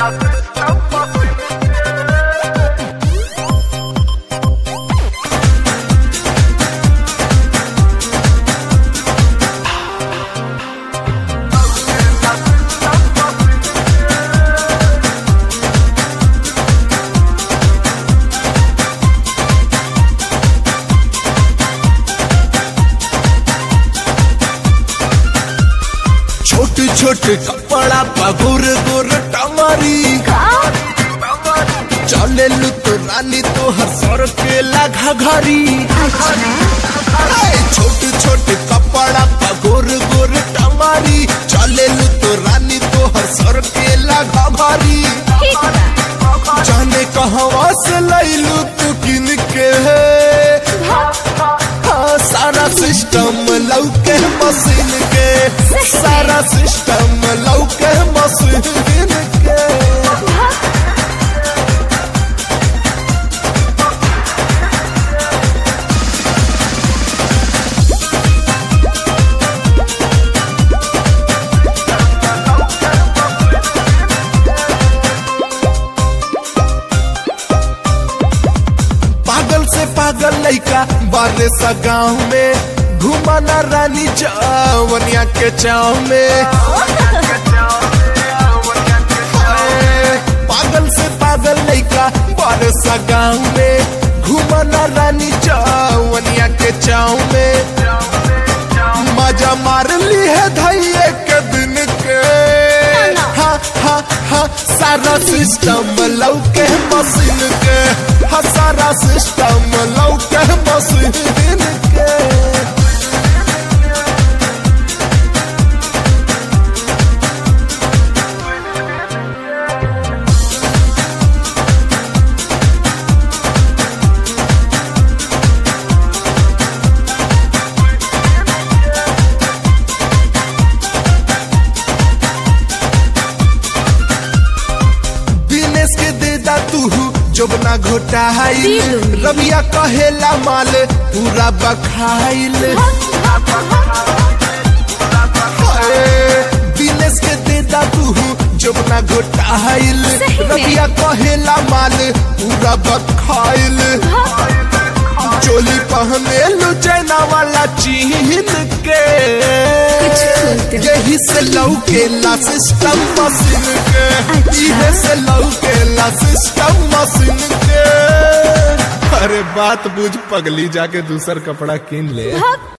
छोट छोट कपड़ा पगुर गुर टमारी चले लू तो रानी तो हर सर के लगा घरी छोट छोट कपड़ा पगुर गुर टमारी चले लू तो रानी तो हर सर के लगा घरी जाने कहवा से लैलू तू किन के हाँ, सारा सिस्टम लौके मशीन के सारा सिस्टम लौके मशीन के पागल से पागल लइका बारे सा गाँव में घुमाना रानी चावनिया के चाव में हाय, पागल से पागल लइका बारे सा गाँव में घुमाना रानी चावनिया के चाव में मजा मार ली है धैये के दिन के हा हा हा सारा सिस्टम लौके मशीन के हा सारा सिस्टम लौके मशीन के दिनेश के देदा तू जोबना घोटाइल रबिया कहेला माल पूरा बखाइल हाय, दिनेश के देदा तू जोबना घोटाइल सही में? रबिया कहेला माल पूरा बखाइल चोली पहने लू चैना वाला चीन के कुछ बोलते हो। यही से लौकेला सिस्टम मशीन के अच्छा। इहे से लौकेला सिस्टम मशीन के अरे बात बुझ पगली जाके दूसर कपड़ा किन ले भक्त